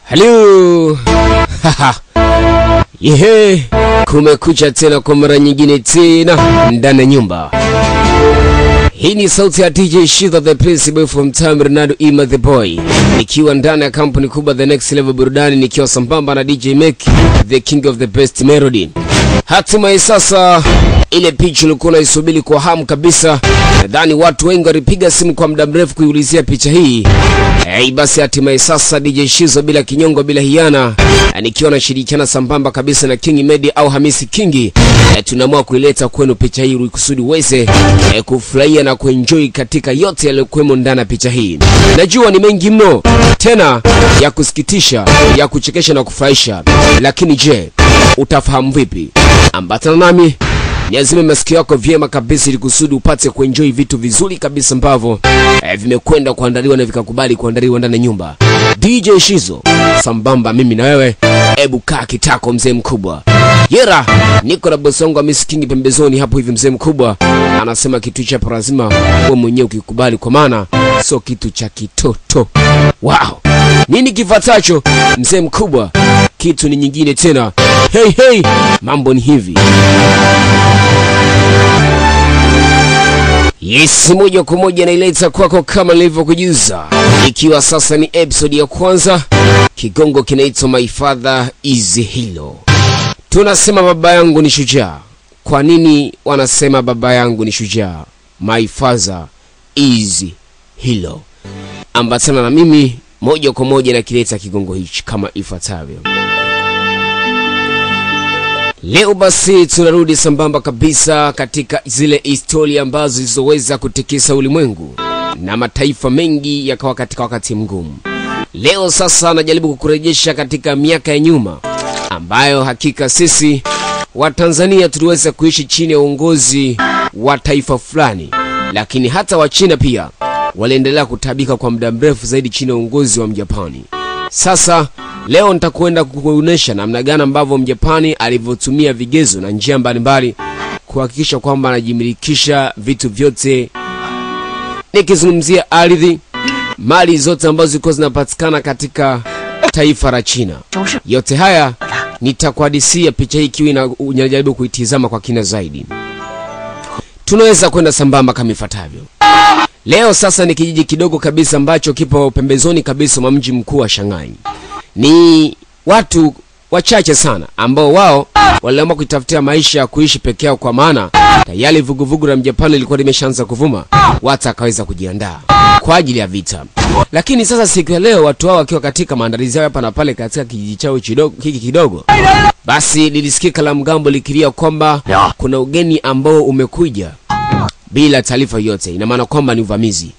Halo. Yehe, kumekucha tena kwa mara nyingine tena ndani ya nyumba. Hii ni sauti ya DJ Shida the principal from Time Ronaldo Ima the boy, nikiwa ndani ya kampuni kubwa The Next Level Burudani, nikiwa sambamba na DJ Make the king of the best melody. Hatimaye sasa ile picha ulikuwa unaisubiri kwa hamu kabisa. Nadhani watu wengi walipiga simu kwa muda mrefu kuiulizia picha hii. Hey, basi hatimaye sasa DJ Shizo bila kinyongo bila hiana, eh, nikiwa nashirikiana sambamba kabisa na King Media au Hamisi Kingi, eh, tunaamua kuileta kwenu picha hii ili kusudi uweze eh, kufurahia na kuenjoy katika yote yaliyokuwemo ndani ya picha hii. Najua ni mengi mno, tena ya kusikitisha, ya kuchekesha na kufurahisha, lakini je, utafahamu vipi? Ambatana nami niazime masikio yako vyema kabisa ili kusudi upate kuenjoy vitu vizuri kabisa ambavyo eh, vimekwenda kuandaliwa na vikakubali kuandaliwa ndani ya nyumba. DJ Shizo sambamba mimi na wewe, ebu kaa kitako mzee mkubwa. Yera, niko na bosi wangu Hamisi Kingi pembezoni hapo hivi. Mzee mkubwa anasema kitu cha hapa lazima wewe mwenyewe ukikubali, kwa maana sio kitu cha kitoto. Wow, nini kifuatacho mzee mkubwa? Kitu ni nyingine tena. Hey, hey, mambo ni hivi. Yes, moja kwa moja naileta kwako kama nilivyokujuza, ikiwa sasa ni episode ya kwanza. Kigongo kinaitwa My Father is Hero. Tunasema baba yangu ni shujaa. Kwa nini wanasema baba yangu ni shujaa? My father is hero. Ambatana na mimi moja kwa moja na kileta kigongo hichi kama ifuatavyo. Leo basi tunarudi sambamba kabisa katika zile historia ambazo zilizoweza kutikisa ulimwengu na mataifa mengi yakawa katika wakati mgumu. Leo sasa najaribu kukurejesha katika miaka ya nyuma ambayo hakika sisi Watanzania tuliweza kuishi chini ya uongozi wa taifa fulani, lakini hata Wachina pia waliendelea kutabika kwa muda mrefu zaidi chini ya uongozi wa Mjapani. Sasa leo nitakwenda kukuonyesha namna gani ambavyo Mjapani alivyotumia vigezo na njia mbalimbali kuhakikisha kwamba anajimilikisha vitu vyote, nikizungumzia ardhi, mali zote ambazo zilikuwa zinapatikana katika taifa la China. Yote haya nitakuhadisia picha hii ikiwa ina- unajaribu kuitizama kwa kina zaidi. Tunaweza kwenda sambamba kama ifuatavyo. Leo sasa ni kijiji kidogo kabisa ambacho kipo pembezoni kabisa mwa mji mkuu wa Shanghai. Ni watu wachache sana ambao wao waliamua kuitafutia maisha ya kuishi peke yao, kwa maana tayari vuguvugu la Mjapani lilikuwa limeshaanza kuvuma, watu akaweza kujiandaa kwa ajili ya vita. Lakini sasa siku ya leo watu hao wakiwa katika maandalizi yao hapa na pale katika kijiji chao chidogo, hiki kidogo, basi lilisikika la mgambo likilia kwamba kuna ugeni ambao umekuja bila taarifa yote. Ina maana kwamba ni uvamizi.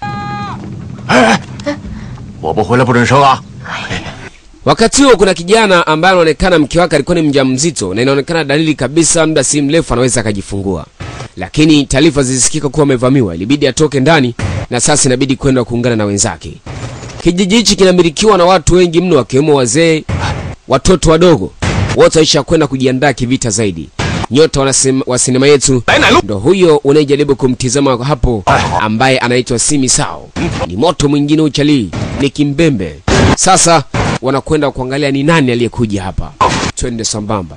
我不回来不准生啊！ Wakati huo kuna kijana ambaye anaonekana mke wake alikuwa ni mjamzito na inaonekana dalili kabisa muda si mrefu anaweza akajifungua, lakini taarifa zilisikika kuwa amevamiwa. Ilibidi atoke ndani na sasa inabidi kwenda kuungana na wenzake. Kijiji hichi kinamilikiwa na watu wengi mno, wakiwemo wazee, watoto wadogo, wote waisha kwenda kujiandaa kivita zaidi. Nyota wanasema, wa sinema yetu ndo huyo unayejaribu kumtizama hapo, ambaye anaitwa Simi Sao. Ni moto mwingine uchalii, ni kimbembe. Sasa wanakwenda kuangalia ni nani aliyekuja hapa. Twende sambamba.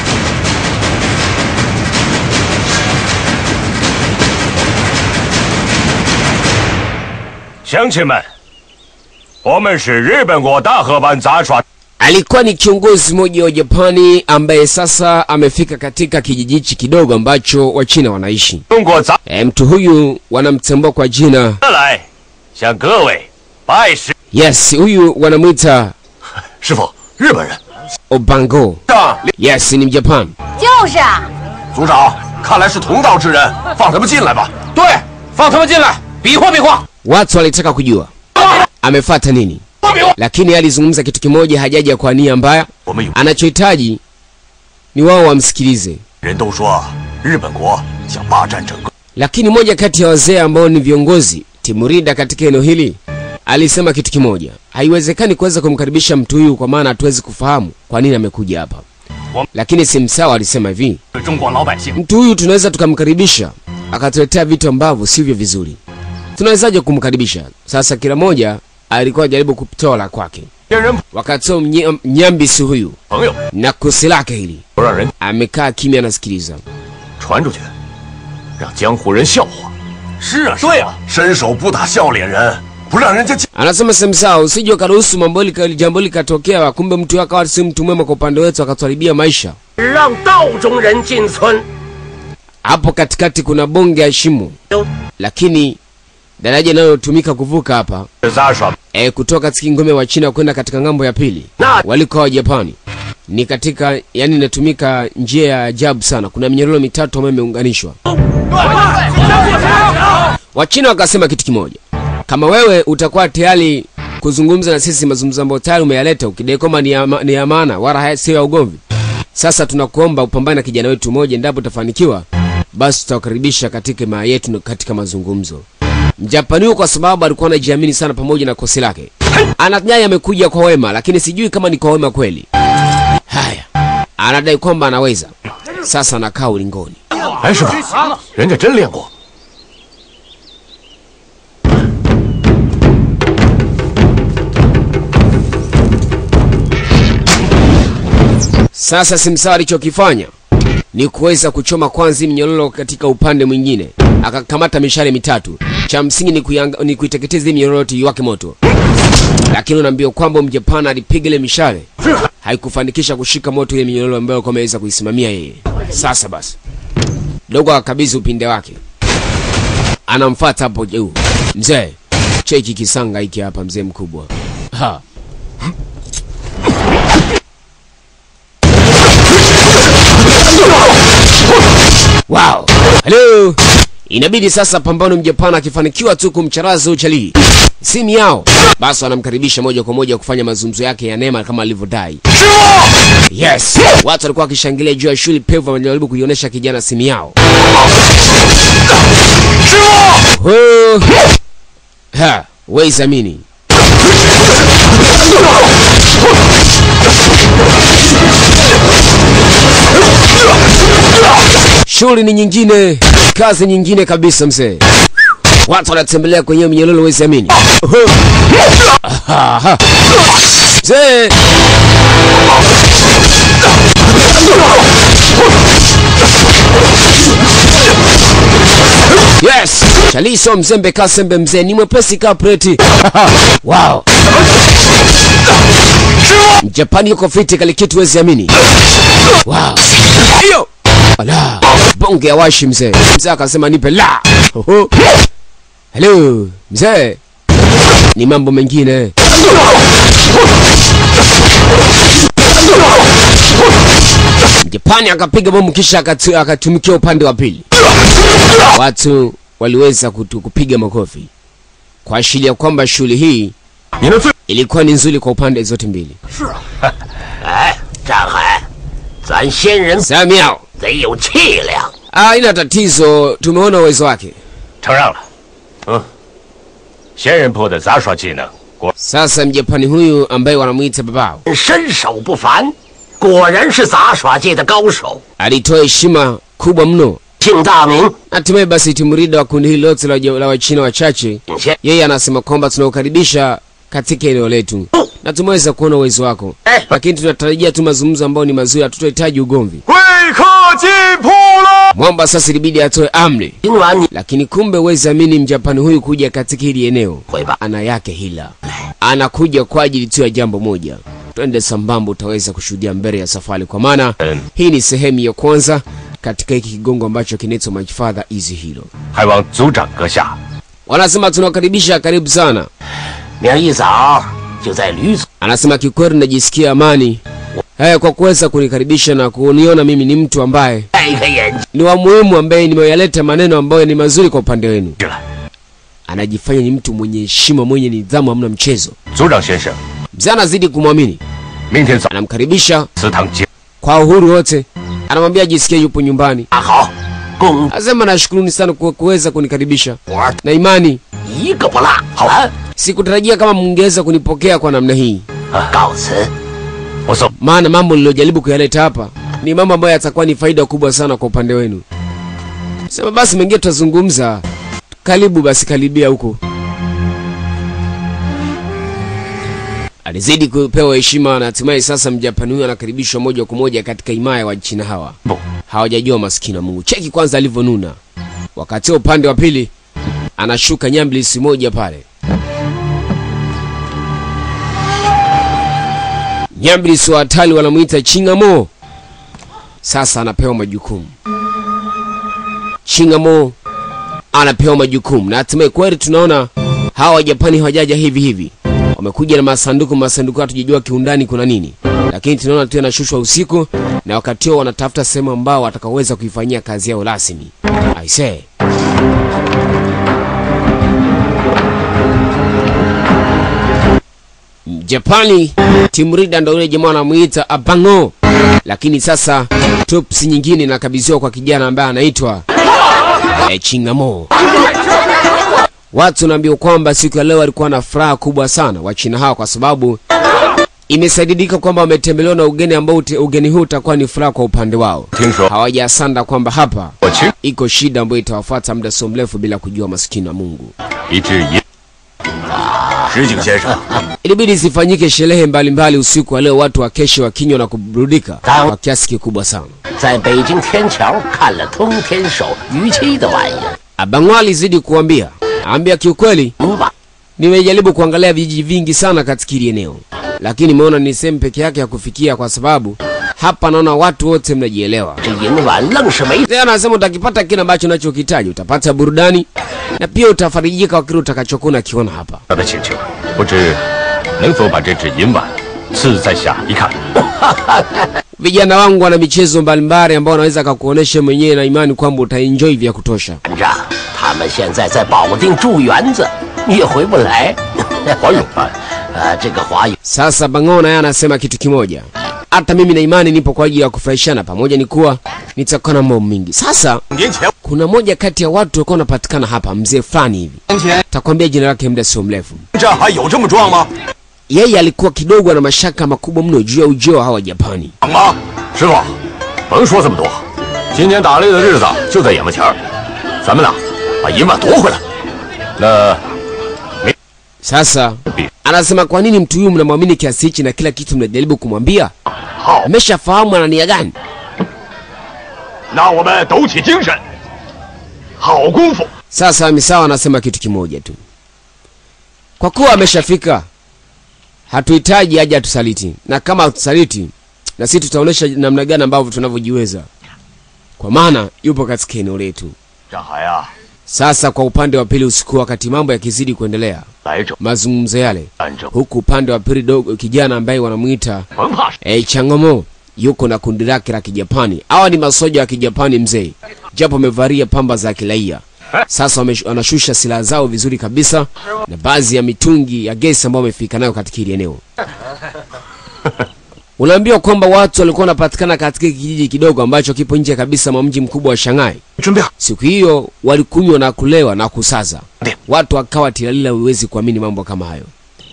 乡亲们，我们是日本国大河版杂耍 Alikuwa ni kiongozi mmoja wa Japani ambaye sasa amefika katika kijiji hichi kidogo ambacho Wachina wanaishi. 中国杂 E, mtu huyu wanamtambua kwa jina 来向各位拜师。 yes, huyu wanamwita 师傅，日本人。 Obango. 上 Yes, ni Mjapani. 就是啊， 族长，看来是同道之人，放他们进来吧。对，放他们进来，比划比划。 Watu walitaka kujua amefata nini, lakini yeye alizungumza kitu kimoja, hajaja kwa nia mbaya. 我们有 Anachohitaji ni wao wamsikilize. 人都说日本国想霸占整个， Lakini moja kati ya wazee ambao ni viongozi Timurida katika eneo hili alisema kitu kimoja, haiwezekani kuweza kumkaribisha mtu huyu kwa maana hatuwezi kufahamu kwa nini amekuja hapa. Lakini Simsawa alisema hivi, 中国老百姓 mtu huyu tunaweza tukamkaribisha akatuletea vitu ambavyo sivyo vizuri. Tunawezaje kumkaribisha? Sasa kila moja alikuwa ajaribu kutoa la kwake. 仙人 wakati huo mnyam- mnyambisi huyu 朋友 na kosi lake hili 不让人 amekaa kimya anasikiliza 传出去，让江湖人笑话。是啊，对啊，伸手不打笑脸人，不让人家见。 anasema sehemu sawa usije ukaruhusu mambo lika- jambo likatokea kumbe mtu akawa si mtu mwema kwa upande wetu akatuharibia maisha 让道中人进村。 hapo katikati kuna bonge ya shimo lakini daraja linalotumika kuvuka hapa 这杂耍 e, kutoka katika ngome wa china kwenda katika ngambo ya pili Na- walikuwa wa japani ni katika yani inatumika njia ya ajabu sana kuna minyororo mitatu ambayo imeunganishwa wachina wakasema kitu kimoja kama wewe utakuwa tayari kuzungumza na sisi mazungumzo ambayo tayari umeyaleta ukidai kwamba ni ya ma- ni ya maana wala haya sio ya ugomvi sasa tunakuomba upambane na kijana wetu mmoja endapo utafanikiwa basi tutawakaribisha katika himaya yetu na katika mazungumzo mjapani huyo kwa sababu alikuwa anajiamini sana pamoja na kosi lake anadai amekuja kwa wema lakini sijui kama ni kwa wema kweli haya anadai kwamba anaweza sasa anakaa ulingoni 哎，师傅，人家真练过。 sasa simsawa alichokifanya ni kuweza kuchoma kwanza hii mnyororo katika upande mwingine akakamata mishale mitatu cha msingi ni, kuyanga, ni kuiteketeza hii mnyororo yote iwake moto lakini unaambiwa kwamba mjapani alipiga ile mishale haikufanikisha kushika moto ile minyororo ambayo alikuwa ameweza kuisimamia yeye sasa basi dogo akabidhi upinde wake anamfata hapo juu mzee cheki kisanga hiki hapa mzee mkubwa ha. Wow. Hello. Inabidi sasa pambano mjapani akifanikiwa tu kumcharaza uchalii simu yao, basi wanamkaribisha moja kwa moja kufanya mazungumzo yake ya neema kama alivyodai. Yes, watu walikuwa wakishangilia juu ya shule pevu, wanajaribu kuionyesha kijana simu yao. Oh. Ha, wezi amini. Shughuli ni nyingine, kazi nyingine kabisa mzee. Watu wanatembelea kwenye mnyororo, wezi amini. Aha. Mzee. Yes, Chaliso mzembe kasembe mzee ni mwepesi ka preti. wow. Japani yuko fiti kali kitu wezi amini. Wow. Iyo. Ala, bonge ya washi mzee. Mzee akasema nipe la. Oho. Hello, mzee. Ni mambo mengine. Japani akapiga bomu kisha akatu- akatumikia upande wa pili. Watu waliweza kutu, kupiga makofi kuashiria kwamba shughuli hii 你的最 ilikuwa ni nzuri kwa upande zote mbili. 哎，张海，咱仙人 Samiao, 得有气量。 haina tatizo, tumeona uwezo wake. 承让了。嗯，仙人铺的杂耍技能，果 Sasa mjapani huyu ambaye wanamuita babao 身手不凡，果然是杂耍界的高手。 alitoa heshima kubwa mno. 姓大名， Hatimaye basi timurida wa kundi hili lote la, la Wachina wachache, 领先。 yeye anasema kwamba tunaukaribisha katika eneo letu na tumeweza kuona uwezo wako, Eh. lakini tunatarajia tu mazungumzo ambayo ni mazuri, hatutohitaji ugomvi. 贵客进铺了。 Mwamba sasa ilibidi atoe amri, 今晚你 lakini kumbe huwezi amini, mjapani huyu kuja katika hili eneo 回吧。 ana yake hila, anakuja kwa ajili tu ya jambo moja. Twende sambamba, utaweza kushuhudia mbele ya safari, kwa maana Mm. hii ni sehemu ya kwanza katika hiki kigongo ambacho kinaitwa My Father Is Hero. 还望族长阁下 Wanasema tunawakaribisha, karibu sana. 明儿一早就在吕祖 Anasema kikweli, najisikia amani haya kwa kuweza kunikaribisha na kuniona mimi ni mtu ambaye 开开眼睛 ni wa muhimu, ambaye nimeyaleta maneno ambayo ni mazuri kwa upande wenu. 去了。 Anajifanya ni mtu mwenye heshima, mwenye nidhamu, hamna mchezo. 族长先生， Mzee anazidi kumwamini, 明天早 anamkaribisha 祠堂接。 kwa uhuru wote, anamwambia ajisikie yupo nyumbani. 大好，公 Asema nashukuruni sana kwa kuweza kunikaribisha 活 na imani, 一个不落。好， sikutarajia kama mngeweza kunipokea kwa namna hii, 告辞。 我走。 maana mambo niliyojaribu kuyaleta hapa ni mambo ambayo yatakuwa ni faida kubwa sana kwa upande wenu. Sema basi, mengine tutazungumza. Karibu basi, karibia huko. alizidi kupewa heshima na hatimaye sasa Mjapani huyo anakaribishwa moja kwa moja katika himaya wa China hawa. Bu. Hawajajua maskini wa Mungu. Cheki kwanza alivyonuna. Wakati huo upande wa pili anashuka nyamblisi moja pale. Nyamblisi wa hatari wanamuita Chingamo. Sasa anapewa majukumu. Chingamo anapewa majukumu na hatimaye kweli tunaona hawa Wajapani hawajaja hivi hivi, wamekuja na masanduku. Masanduku hatujajua kiundani kuna nini, lakini tunaona tu yanashushwa usiku, na wakati huo wanatafuta sehemu ambao watakaweza kuifanyia kazi yao rasmi. I say Japani timu rida ndo yule jamaa anamuita Abango, lakini sasa tops nyingine inakabidhiwa kwa kijana ambaye anaitwa eh, Chingamo. Watu naambiwa kwamba siku ya leo walikuwa na furaha kubwa sana Wachina hawa, kwa sababu imesadidika kwamba wametembelewa na ugeni ambao ute- ugeni huu utakuwa ni furaha kwa upande wao. 听说 Hawajasanda kwamba hapa 我去 iko shida ambayo itawafuata muda sio mrefu bila kujua maskini wa Mungu. 一只银。石井先生， Ilibidi zifanyike sherehe mbalimbali usiku wa leo, watu wakeshe wakinywa na kuburudika kwa kiasi kikubwa sana. 在北京天桥看了通天手鱼期的玩意儿， Abangwa alizidi kuambia, ambia kiukweli 明白？ nimejaribu kuangalia vijiji vingi sana katika hili eneo, lakini nimeona ni sehemu peke yake ya kufikia, kwa sababu hapa naona watu wote mnajielewa. 这银碗愣是没 Leo anasema utakipata kile ambacho unachokihitaji, utapata burudani na pia utafarijika kwa kile utakachokuwa unakiona hapa. 他的请求，不知能否把这只银碗刺在下一看？ Vijana wangu wana michezo mbalimbali ambao wanaweza kakuonesha mwenyewe, na imani kwamba utaenjoy vya kutosha. 着，他们现在在保定住园子，也回不来。 华勇啊， 呃，这个华语 Sasa Bango naye anasema kitu kimoja, hata mimi na imani nipo kwa ajili ya kufurahishana pamoja, ni kuwa nitakuwa na mambo mingi. Sasa 年前 kuna moja kati ya watu walikuwa wanapatikana hapa, mzee fulani hivi, 年前 takwambia jina lake muda sio mrefu. 这还有这么壮吗？ Yeye alikuwa kidogo na mashaka makubwa mno juu ya ujio wa hawa Japani. 长吗？师傅，甭说这么多，今年打猎的日子就在眼巴前儿，咱们呐把银碗夺回来。那 Sasa anasema kwa nini mtu huyu mnamwamini kiasi hichi na kila kitu mnajaribu kumwambia? 好， Ameshafahamu ana nia gani? 那我们抖起精神，好功夫。 Sasa Misawa anasema kitu kimoja tu, kwa kuwa ameshafika, hatuhitaji aje atusaliti, na kama atusaliti, na sisi tutaonesha namna gani ambavyo tunavyojiweza, kwa maana yupo katika eneo letu. 这海啊， Sasa kwa upande wa pili, usiku wakati mambo yakizidi kuendelea, 来者 mazungumzo yale, 战争， huku upande wa pili dogo, kijana ambaye wanamuita 甭怕谁。 e, Changomo yuko na kundi lake la Kijapani. Hawa ni masoja wa Kijapani mzee, japo wamevalia pamba za kiraia. Sasa wame- wanashusha silaha zao vizuri kabisa na baadhi ya mitungi ya gesi ambayo wamefika nayo katika hili eneo. Unaambiwa kwamba watu walikuwa wanapatikana katika kijiji kidogo ambacho kipo nje kabisa mwa mji mkubwa wa Shanghai. 准备好， Siku hiyo walikunywa na kulewa na kusaza, watu wakawa tilalila, huwezi kuamini mambo kama hayo.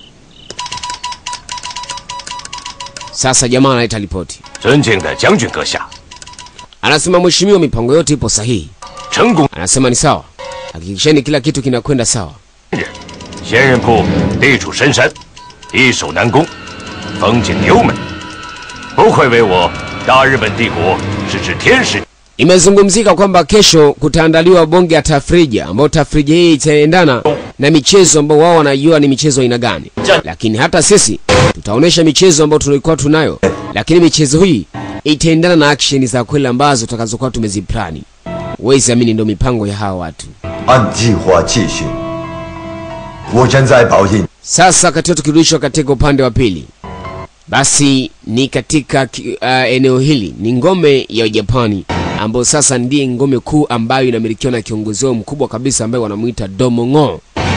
Sasa jamaa analeta ripoti, 尊敬的将军阁下， anasema mheshimiwa, mipango yote ipo sahihi. 成功 Anasema ni sawa, hakikisheni kila kitu kinakwenda sawa. 人，仙人铺地处深山，易守难攻，风景优美，不愧为我大日本帝国是指天时 Imezungumzika kwamba kesho kutaandaliwa bonge ya tafrija, ambayo tafrija hii itaendana na michezo ambao wao wanajua ni michezo aina gani, lakini hata sisi tutaonesha michezo ambayo tulikuwa tunayo, lakini michezo hii itaendana na action za kweli ambazo tutakazokuwa tumeziplani. Huwezi amini, ndio mipango ya hawa watu. 按计划继续。我正在保定， Sasa katika tukirudishwa katika upande wa pili, basi ni katika ki- uh, eneo hili ni ngome ya Japani ambayo sasa ndiye ngome kuu ambayo inamilikiwa na kiongozi wao mkubwa kabisa ambaye wanamuita Domongo.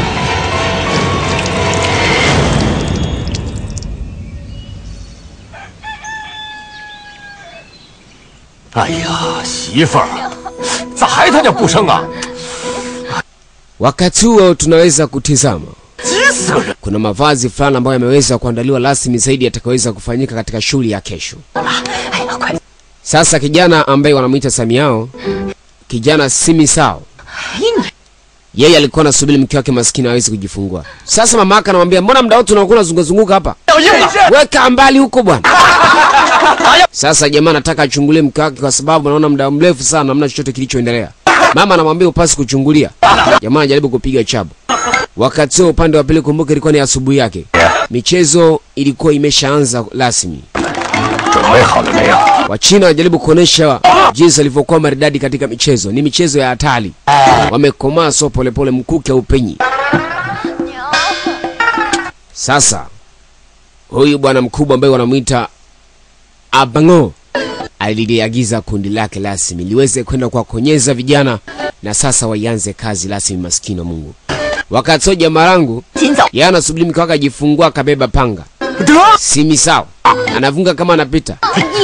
哎呀，媳妇儿啊，咋还他娘不生啊？ Wakati huo tunaweza kutizama 急死个人！ kuna mavazi fulani ambayo yameweza kuandaliwa rasmi zaidi yatakayoweza kufanyika katika shughuli ya kesho. Sasa kijana ambaye wanamuita Samiao, kijana Simisao, yeye alikuwa anasubiri mke wake maskini awezi kujifungua. Sasa mama yake anamwambia mbona muda wote unakuwa unazungazunguka hapa, weka mbali huko bwana. Sasa jamaa anataka achungulie mke wake kwa sababu anaona muda mrefu sana hamna chochote kilichoendelea. Mama anamwambia upasi kuchungulia. Jamaa anajaribu kupiga chabu. Wakati huo upande wa pili, kumbuka, ilikuwa ni asubuhi yake. Michezo ilikuwa imeshaanza rasmi. 准备好了没有？ Wachina wanajaribu kuonesha jinsi walivyokuwa maridadi katika michezo. Ni michezo ya hatari, wamekomaa so polepole, mkuki haupenyi. Sasa huyu bwana mkubwa ambaye wanamwita Abango aliliagiza kundi lake rasmi liweze kwenda kuwakonyeza vijana, na sasa waianze kazi rasmi. Maskini wa Mungu, wakati huo jamaa langu 今早 yeye anasubiri mke wake ajifungua, akabeba panga simi sawa, anavunga kama anapita.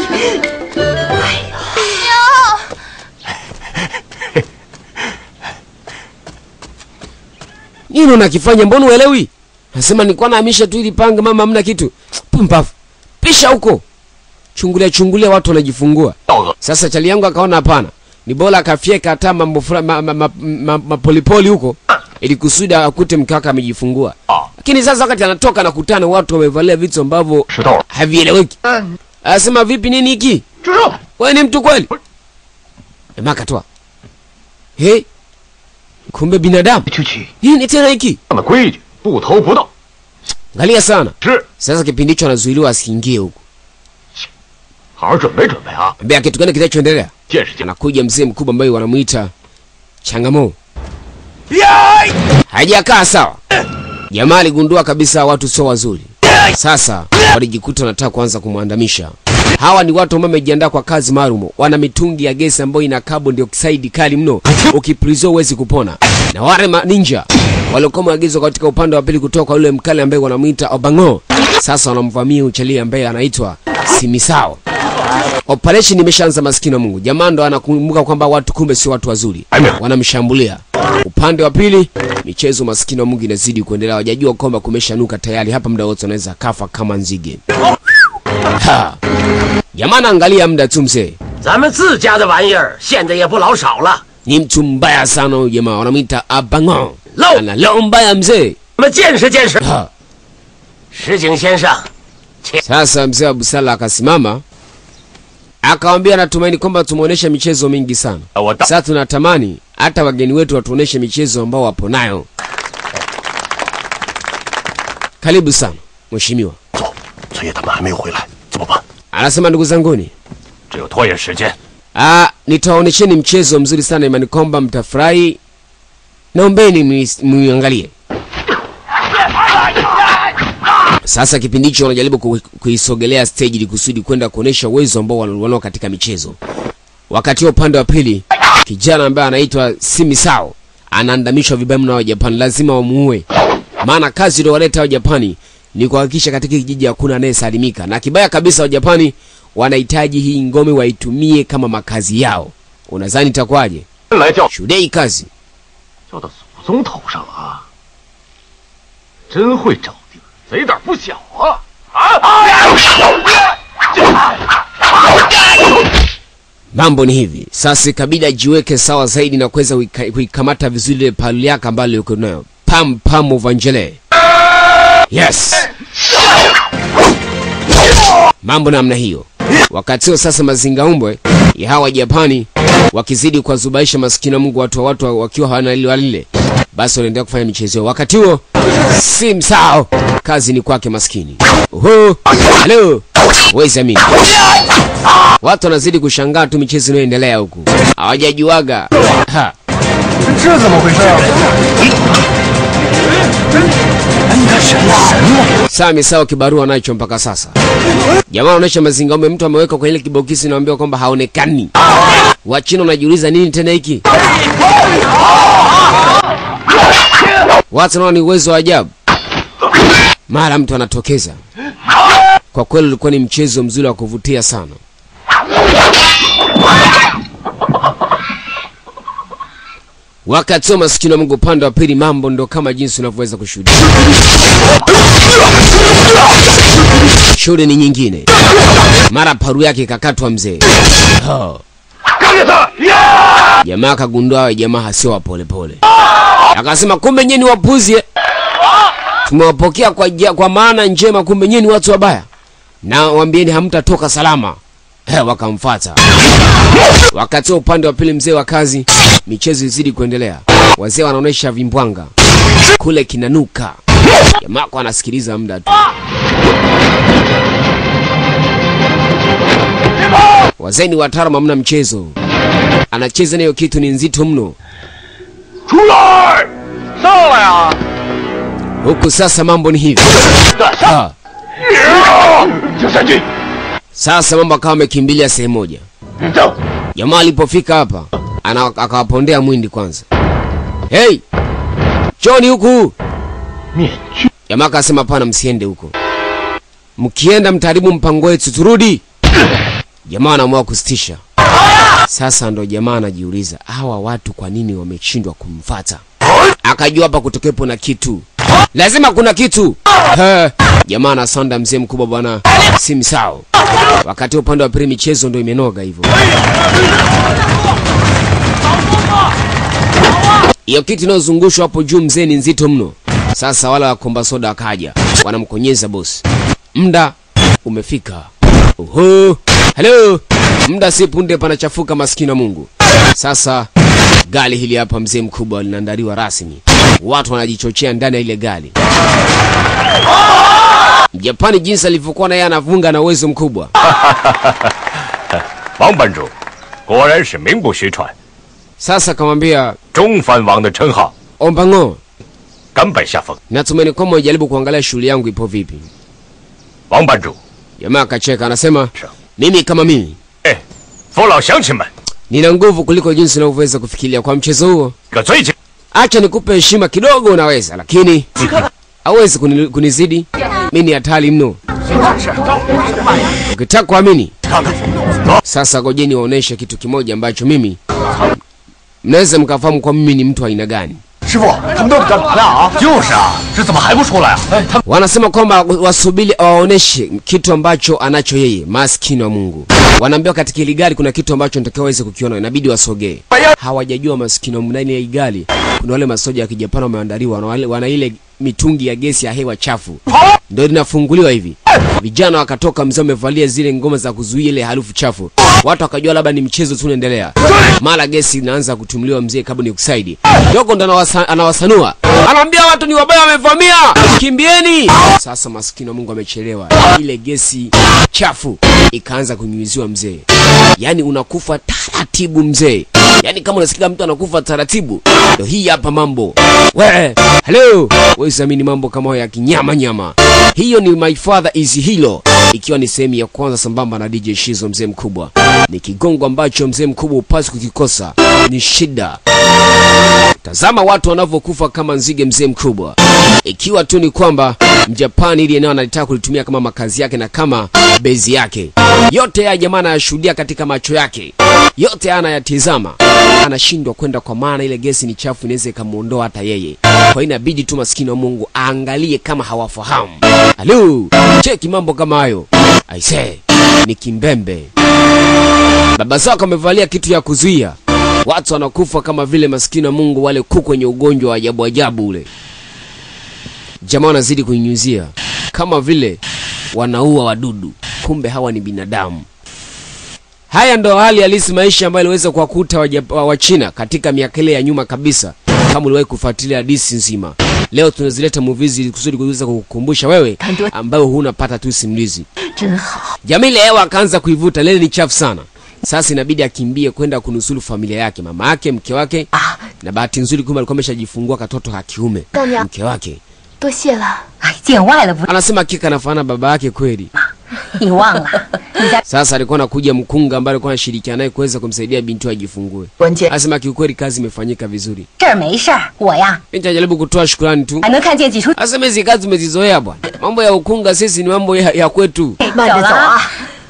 Nini unakifanya? Mbona uelewi? Nasema nilikuwa nahamisha tu ili panga, mama, hamna kitu. Pumbavu, pisha huko, chungulia chungulia, watu wanajifungua. 道恶 Sasa chali yangu akaona hapana, ni bora akafyeka hata mambo fulani ma, ma, ma, ma, mapolipoli huko, ili kusudi akute mke wake amejifungua. Lakini sasa wakati anatoka anakutana watu wamevalia vitu ambavyo 石头， havieleweki. Anasema vipi, nini hiki? 住手！ Wewe ni mtu kweli? Jamaa akatoa, he, kumbe binadamu. 去去， Nini tena hiki? 样的规矩，不偷不盗。 Angalia sana. 是， Sasa kipindi hicho anazuiliwa asiingie huku. 好好准备准备啊！ Ambia kitu gani kinachoendelea? 见识见识。 Anakuja mzee mkubwa ambaye wanamuita Changamo. Hajakaa sawa. Jamaa aligundua kabisa watu sio wazuri. Sasa walijikuta wanataka kuanza kumwandamisha. Hawa ni watu ambao wamejiandaa kwa kazi maalum. Wana mitungi ya gesi ambayo ina carbon dioxide kali mno. Ukipulizia huwezi kupona. Na wale ma ninja waliokuwa wameagizwa katika upande wa pili kutoka kwa yule mkali ambaye wanamuita Obango. Sasa wanamvamia uchali ambaye anaitwa Simisao. Operation imeshaanza, maskini wa Mungu. Jamaa ndo anakumbuka kwamba watu kumbe sio watu wazuri, wanamshambulia. Upande wa pili, michezo maskini wa Mungu inazidi kuendelea. Wajajua kwamba kumeshanuka tayari, hapa muda wote anaweza kafa kama nzige. Ha. Jamaa anaangalia muda tu, mzee 咱们自家的玩意儿现在也不老少了， ni mtu mbaya sana huyu jamaa, wanamwita Abango. Lo. Ana leo mbaya mzee. 我们见识见识。 Ha. 石井先生， Sasa mzee wa busara akasimama akawambia, natumaini kwamba tumeonyesha michezo mingi sana 我大 Sasa tunatamani hata wageni wetu watuoneshe michezo ambao wapo nayo. Karibu sana mheshimiwa. 走，崔爷他们还没有回来，怎么办？ Anasema ndugu zanguni, 只有拖延时间。 ah, nitawaonyesheni mchezo mzuri sana, imani kwamba mtafurahi. Naombeni mnis- muiangalie. Sasa kipindi hicho wanajaribu ku- kuisogelea stage ili kusudi kwenda kuonesha uwezo ambao wanao katika michezo. Wakati huo upande wa pili, kijana ambaye anaitwa Simisao anaandamishwa vibaya mno na Wajapani, lazima wamuue. Maana kazi iliyowaleta Wajapani ni kuhakikisha katika kijiji hakuna anayesalimika, na kibaya kabisa Wajapani wanahitaji hii ngome waitumie kama makazi yao. Unadhani itakuwaje? 来叫 Shuhudia hii kazi. 叫到祖宗头上了啊！真会找地儿，贼胆不小啊！啊！ Mambo ni hivi sasa, ikabidi ajiweke sawa zaidi na kuweza kuika- kuikamata vizuri ile palu yake ambalo yuko nayo pam pam Ovangele. Yes, mambo namna hiyo. Wakati huo sasa, mazingaumbwe ya hawa Japani wakizidi kuwazubaisha maskini wa Mungu, watu wa watu wakiwa hawana lile walile, basi wanaendelea kufanya michezo yao. Wakati huo si msao, kazi ni kwake maskini. Oho, halo, wezi amini Watu wanazidi kushangaa tu michezo inayoendelea huku, hawajajuaga ha. 这怎么回事啊？ Saa misao kibarua nacho mpaka sasa. Jamaa anaonyesha mazingaume, mtu amewekwa kwenye ile kibokisi, naambiwa kwamba haonekani. Wachina wanajiuliza nini tena hiki? Watu naona ni uwezo wa ajabu. Mara mtu anatokeza. Kwa kweli ulikuwa ni mchezo mzuri wa kuvutia sana. Wakati wa masikini wa Mungu upande wa pili, mambo ndo kama jinsi unavyoweza kushuhudia. Shughuli ni nyingine, mara paru yake ikakatwa mzee. Oh. Jamaa akagundua awe jamaa hasio wa polepole. Akasema kumbe nyinyi wapuzi eh? Tumewapokea kwa, jia- kwa maana njema, kumbe nyinyi watu wabaya, na waambieni hamtatoka salama. He, wakamfata. Wakati wa upande wa pili, mzee wa kazi, michezo izidi kuendelea, wazee wanaonesha vimbwanga kule kinanuka, jamako anasikiliza muda tu. Wazee ni wataalamu, hamna mchezo. Anacheza nayo kitu ni nzito mno. 出来！ 上来啊！ Huku sasa mambo ni hivi. Ah, 就三军， sasa mambo akawa amekimbilia sehemu moja. 走！ Jamaa alipofika hapa ana akawapondea mwindi kwanza. Hey! Joni huku. 面具 Jamaa akasema hapana, msiende huko. Mkienda mtaharibu mpango wetu, turudi. Jamaa anaamua kusitisha. Sasa ndo jamaa anajiuliza hawa watu kwa nini wameshindwa kumfata. Akajua hapa kutokepo na kitu, lazima kuna kitu. He, jamaa anasonda mzee mkubwa bwana, si msao. Wakati upande wa pili michezo ndo imenoga hivyo. Hiyo kitu inayozungushwa hapo juu mzee ni nzito mno. Sasa wala wakomba soda wakaja, wanamkonyeza bosi. Muda umefika. Oho, hello. Muda si punde panachafuka, maskini wa Mungu. Sasa gari hili hapa mzee mkubwa linaandaliwa rasmi, watu wanajichochea ndani ya ile gari. Japani jinsi alivyokuwa naye anavunga na uwezo mkubwa. 王班主，果然是名不虚传， Sasa kamwambia 中藩王的称号 omba ng'o, 甘拜下风。 natumaini kwamba ujaribu kuangalia shughuli yangu ipo vipi. 王班主， Jamaa akacheka, anasema 是， mimi kama mimi 哎，父老乡亲们， nina nguvu kuliko jinsi unavyoweza kufikiria kwa mchezo huo. 个最近 Acha nikupe heshima kidogo, unaweza lakini hauwezi kuni, kunizidi. Mimi ni hatari mno, ukitaka kuamini. Sasa ngojeni waoneshe kitu kimoja ambacho mimi mnaweza mkafahamu kwa mimi ni mtu wa aina gani. 师傅，他们都干嘛啊？就是啊，这怎么还不出来啊？哎，他们 Wanasema kwamba wasubiri waoneshe kitu ambacho anacho yeye, maskini wa Mungu. Wanaambiwa katika ile gari kuna kitu ambacho natakiwa waweze kukiona, inabidi wasogee. Hawajajua maskini wa Mungu, ndani ya hii gari kuna wale masoja ya Kijapani wameandaliwa, wana, wale- wana ile mitungi ya gesi ya hewa chafu, ndio linafunguliwa hivi. Vijana wakatoka, mzee amevalia zile ngoma za kuzuia ile harufu chafu. Watu wakajua labda ni mchezo tu unaendelea, mara gesi inaanza kutumiliwa mzee carbon dioxide. Yoko ndo anawasa, anawasanua, anaambia watu ni wabaya, wamevamia, kimbieni. Sasa maskini wa Mungu amechelewa, ile gesi chafu ikaanza kunyunyiziwa mzee, yaani unakufa taratibu mzee, yaani kama unasikia mtu anakufa taratibu, ndio hii hapa mambo. We, hello, wewe usiamini mambo kama hayo ya kinyama nyama. Hiyo ni My Father is Hero, ikiwa ni sehemu ya kwanza sambamba na DJ Shizo mzee mkubwa. Ni kigongo ambacho mzee mkubwa upasi kukikosa, ni shida. Tazama watu wanavyokufa kama nzige, mzee mkubwa, ikiwa tu ni kwamba Mjapani ili eneo analitaka kulitumia kama makazi yake na kama bezi yake. Yote haya jamaa anayashuhudia katika macho yake, yote haya anayatizama, anashindwa kwenda, kwa maana ile gesi ni chafu, inaweza ikamuondoa hata yeye. Kwa hiyo inabidi tu maskini wa Mungu aangalie kama hawafahamu. Halo, cheki mambo kama hayo, aise, ni kimbembe. Baba zako amevalia kitu ya kuzuia watu wanakufa kama vile maskini wa Mungu wale kuku wenye ugonjwa wa ajabu ajabu ule. Jamaa wanazidi kunyunyuzia kama vile wanaua wadudu, kumbe hawa ni binadamu. Haya ndo hali halisi maisha ambayo iliweza kuwakuta Wajap- wa wa China katika miaka ile ya nyuma kabisa. Kama uliwahi kufuatilia hadithi nzima, leo tunazileta movies ili kusudi kuweza kukukumbusha wewe ambayo hunapata tu simulizi. 真好。 Jamii ile hewa akaanza kuivuta, lele ni chafu sana. Sasa inabidi akimbie kwenda kunusuru familia yake, mama yake, mke wake, na bahati nzuri kumbe alikuwa ameshajifungua katoto ka kiume. Daniel. Mke wake 多谢了， 哎，见外了不？ anasema hakika anafanana baba yake kweli. 你忘了？你家 Sasa alikuwa anakuja mkunga ambaye alikuwa anashirikiana naye kuweza kumsaidia binti wake ajifungue. 关键 Anasema kiukweli kazi imefanyika vizuri. 这儿没事儿，我呀 Binti ajaribu kutoa shukrani tu. 还能看见几处。 Anasema hizi kazi tumezizoea bwana. Mambo ya ukunga sisi ni mambo ya, ya kwetu. 慢着走啊！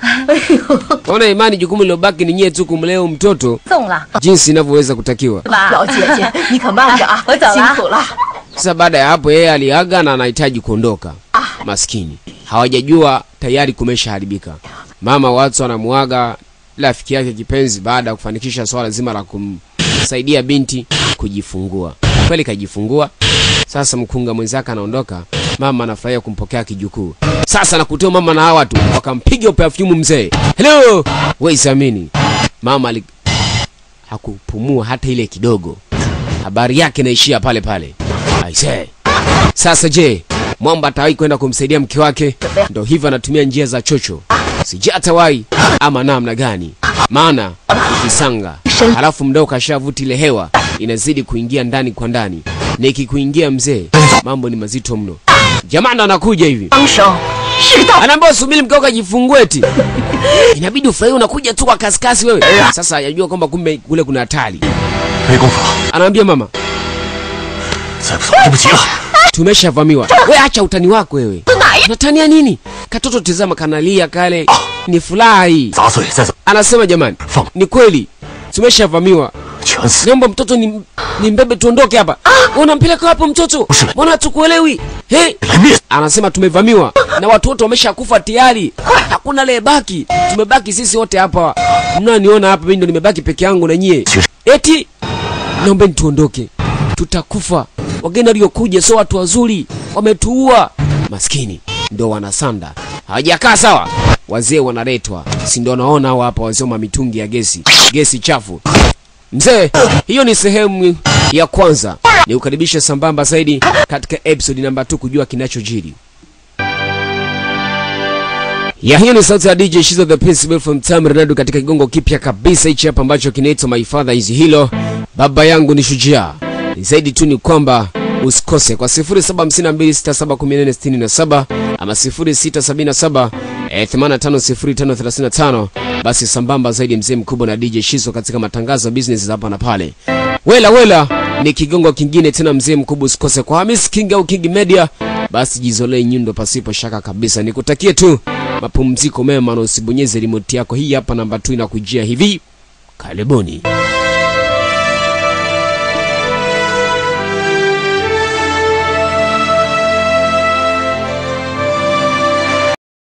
Ona imani, jukumu lilobaki ni nyie tu kumlea huyu mtoto 送了， jinsi inavyoweza kutakiwa. 吧？ 老姐姐，你可慢着啊！ 我走了辛苦了。 Sasa baada ya hapo yeye aliaga na anahitaji kuondoka. Maskini hawajajua tayari kumeshaharibika. Mama watu anamuaga rafiki yake kipenzi baada ya kufanikisha swala zima la kumsaidia binti kujifungua. Kwa kweli kajifungua. Sasa mkunga mwenzake anaondoka, mama anafurahia kumpokea kijukuu. Sasa nakutoa mama na hawa watu wakampiga perfume mzee. Hello, wewe siamini. Mama ali hakupumua hata ile kidogo. Habari yake inaishia pale pale. Aise. Sasa je, Mwamba atawahi kwenda kumsaidia mke wake? Ndo hivyo anatumia njia za chocho. Sijatawahi ama namna gani? Maana ukisanga halafu mdao kashavuta ile hewa inazidi kuingia ndani kwa ndani, na ikikuingia mzee, mambo ni mazito mno. Jamaa ndo anakuja hivi, 帮手是道 anaambia subiri mke wako ajifungue eti. Inabidi ufurahie, unakuja tu kwa kasikasi wewe. Sasa yajua kwamba kumbe kule kuna hatari. 没工夫， Anaambia mama, 再不走来不及了。 tumeshavamiwa. We acha utani wako wewe, unatania nini? Katoto tizama, kanalia kale, ni furaha hii. 杂碎再走， Anasema jamani, Fam. ni kweli tumeshavamiwa, 全死。 naomba mtoto ni, ni mbebe tuondoke hapa. Unampeleka wapo mtoto? Usile. Mbona hatukuelewi? Hey? 来灭！ Anasema tumevamiwa na watu wote wameshakufa tayari, hakuna aliyebaki, tumebaki sisi wote hapa. Mnaniona hapa, mimi ndo nimebaki peke yangu na nyie. Eti naombeni tuondoke, tutakufa. Wageni waliokuja sio watu wazuri, wametuua. Maskini ndo wanasanda, hawajakaa sawa. Wazee wanaletwa, si ndo naona hao hapa wazee wa mitungi ya gesi, gesi chafu. Mzee, hiyo ni sehemu ya kwanza. Ni ukaribishe sambamba zaidi katika episode namba 2 kujua kinachojiri. Ya hiyo ni sauti ya DJ Shizo the Principal from Tam Ronaldo katika kigongo kipya kabisa hichi hapa ambacho kinaitwa My Father is Hilo. Baba yangu ni shujaa. Zaidi tu ni kwamba usikose kwa 0752671467 ama 0677 eh, 850535 basi sambamba zaidi mzee mkubwa na DJ Shizo katika matangazo ya business hapa na pale. Wela wela ni kigongo kingine tena mzee mkubwa usikose kwa Hamis King au King Media basi jizolee nyundo pasipo shaka kabisa. Nikutakie tu mapumziko mema na usibonyeze remote yako. Hii hapa namba tu inakujia hivi. Karibuni.